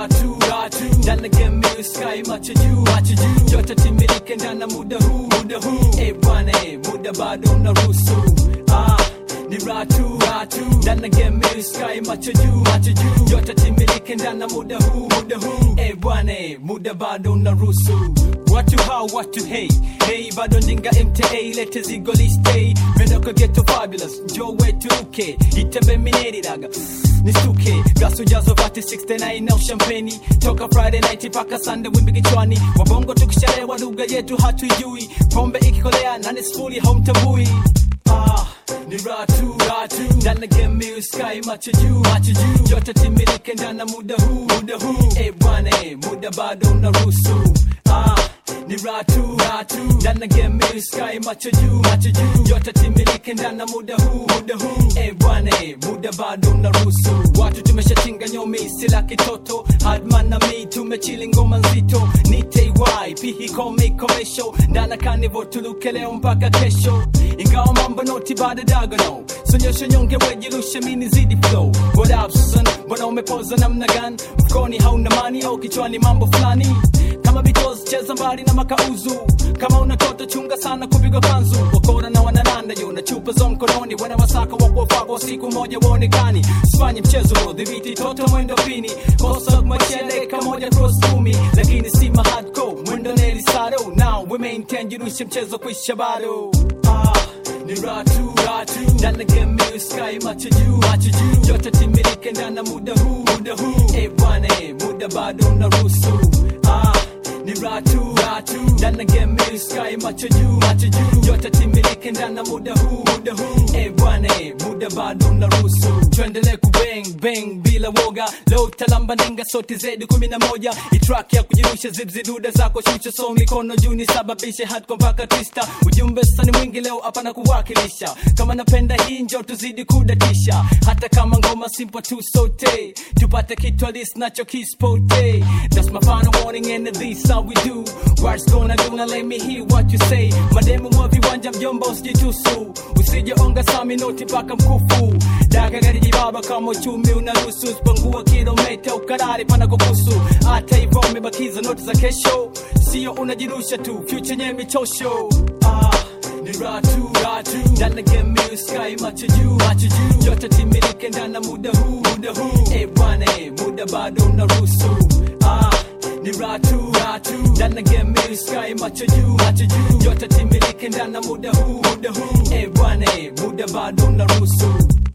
ratu ratu ndani ya game mimi sky macho juu macho juu yote timilike ndani ya muda huu muda huu eh bwana eh muda bado unaruhusu ah ni ratu ratu ndani ya game mimi sky macho juu macho juu yote timilike ndani ya muda huu muda huu eh bwana eh muda bado unaruhusu watu hao watu hey hey bado ndinga mta lete zigo liste mendoka geto fabulous njo wetu uke itembe mineridaga nisuke gasu jazo vati 69 na ushampeni toka friday night paka sunday wimbi kichwani wabongo tukishalewa lugha yetu hatuijui pombe ikikolea nani sifuri haumtambui ah ni ratu ratu ndani ya game mimi sky macho juu macho juu yote timilike ndani ya muda huu muda huu eh bwana eh muda bado unaruhusu ah ni ratu ratu ndani ya game mimi sky macho juu macho juu yote timilike ndani ya muda huu muda huu eh bwana eh muda bado unaruhusu watu tumeshatinga nyomi sila kitoto hadman na mi tumechili ngoma nzito ni ty pihi kome komesho ndana kanivo tuluke leo mpaka kesho ingawa mambo noti bado dagono sonyesha nyonge wejirushe mini zidi flow what up son mbona umepoza namna gani mfukoni hauna mani au kichwani mambo fulani kama bitos cheza mbali na makauzu kama unatoto chunga sana kupigwa kanzu wakora na wanananda yo na chupa za mkononi wana wasaka wakuwafako siku moja waonekani sifanye mchezo dhibiti toto mwendo pini kosa machele kamoja cross kumi lakini si mahadco mwendo neli saro now we maintain jirushe mchezo kuisha bado ah ni ratu ratu ndani ya game mimi sky macho juu macho juu yote timilike ndani ya muda huu muda huu eh bwana eh muda bado unaruhusu ah ni ratu ratu ndani ya game mimi sky macho juu macho juu yote timilike ndani ya muda huu muda huu eh bwana eh muda bado unaruhusu tuendelee kubang bang bila woga leo talamba nenga sote zedi kumi na moja itrack ya kujirusha zibzi duda zako shusha so mikono juu nisababishe hatko mpaka twista ujumbe sani mwingi leo hapana kuwakilisha kama napenda hii njo tuzidi kudatisha hata kama ngoma simple tu sote tupate kitu halisi nacho kispote that's my final warning and this how we do words gonna do now let me hear what you say mademu mwa viwanja mjomba usijitusu usije onga sami noti mpaka mkufu daga gari jibaba kama uchumi unaruhusu spangua kilomita ukarari pana kukusu hata hivyo umebakiza noti za kesho sio unajirusha tu future nye michosho ah ni ratu ratu ndani ya game mimi sky macho juu macho juu yote timilike ndani ya muda huu muda huu eh bwana eh muda bado unaruhusu ah ni ratu ratu ndani ya game mimi sky macho juu macho juu yote timilike ndani ya muda huu muda huu eh bwana eh muda bado unaruhusu